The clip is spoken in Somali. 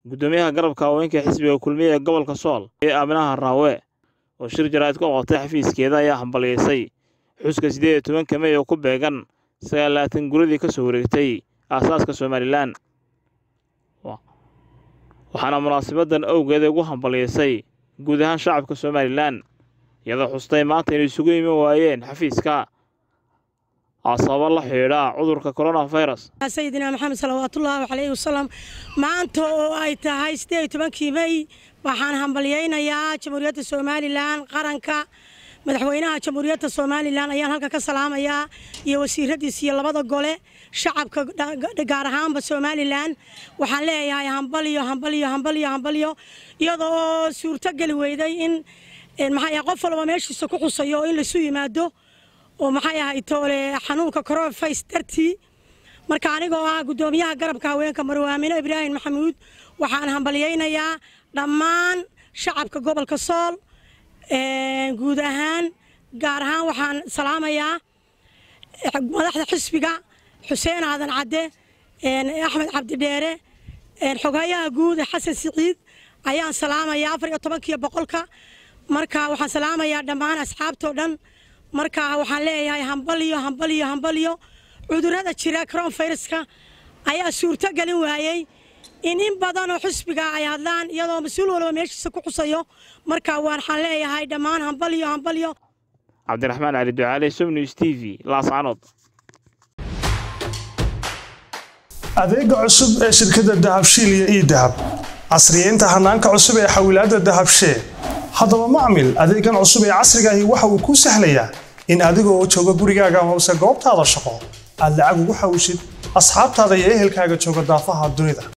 guddoomiyaha garabka haweenka xisbiga kulmiye ee gobolka sool ee aaminaha raawe oo shir jaraa'id ku qabtay xafiiskeeda ayaa hambalyeysay xuska siddeed iyo tobanka mey oo ku beegan sagaalaatan guradii ka soo wareegtay aasaaska somalilan waxaana munaasabaddan awgeed ugu hambalyeysay guud ahaan shacabka somalilan iyadoo xustay maanta inay isugu iman waayeen xafiiska sababo la xidhiidha cudurka coronafirus sayidina maxamed salawaatullaahi calayhi wasalam maanta oo ay tahay siddeed iyo tobankii mey waxaan hambalyaynayaa jamhuuriyadda somalilan qaranka madaxweynaha jamhuuriyadda somalilan ayaan halkan ka salaamayaa iyo wasiiradiis iyo labada gole shacabka gaar ahaanba somalilan waxaan leeyahay hambalyo hambalyo hambalyo hambalyo iyada oo suurtogeli weyday in maxay qof walba meeshiisa ku xusayo oo in laisu yimaado oo maxay ahay toole xanuunka coronavirus dartii marka anigoo ah guddoomiyaha garabka haweenka marwaamino ibraahim maxamuud waxaan hambalyaynayaa dhammaan shacabka gobolka sool guud ahaan gaar ahaan waxaan salaamayaa madaxda xisbiga xuseen aadan cadde axmed cabdidheere xogayaha guud xasan siciid ayaan salaamayaa afar iyo tobankiyo boqolka marka waxaan salaamayaa dhammaan asxaabtoo dhan marka waxaan leeyahay hambalyo hambalyo hambalyo cudurrada jira coronaviruska ayaa suurto gelin waayey in in badanoo xisbiga ay hadlaan iyadoo mas-uul walba meeshiisa ku xusayo marka waxaan leeyahay dhammaan hambalyo hambalyo cabdiraxmaan cali ducaale somnews t v laascanood adeega cusub ee shirkadda dahabshiil iyo ii dahab casriyeynta hanaanka cusub ee xawilaadda dahabshee haddaba macmil adeegan cusub ee casrigaahi waxa uu kuu sahlayaa in adigoo jooga gurigaaga amase goobtaada shaqo aad lacag ugu xawishid asxaabtaada iyo ehelkaaga jooga daafaha dunida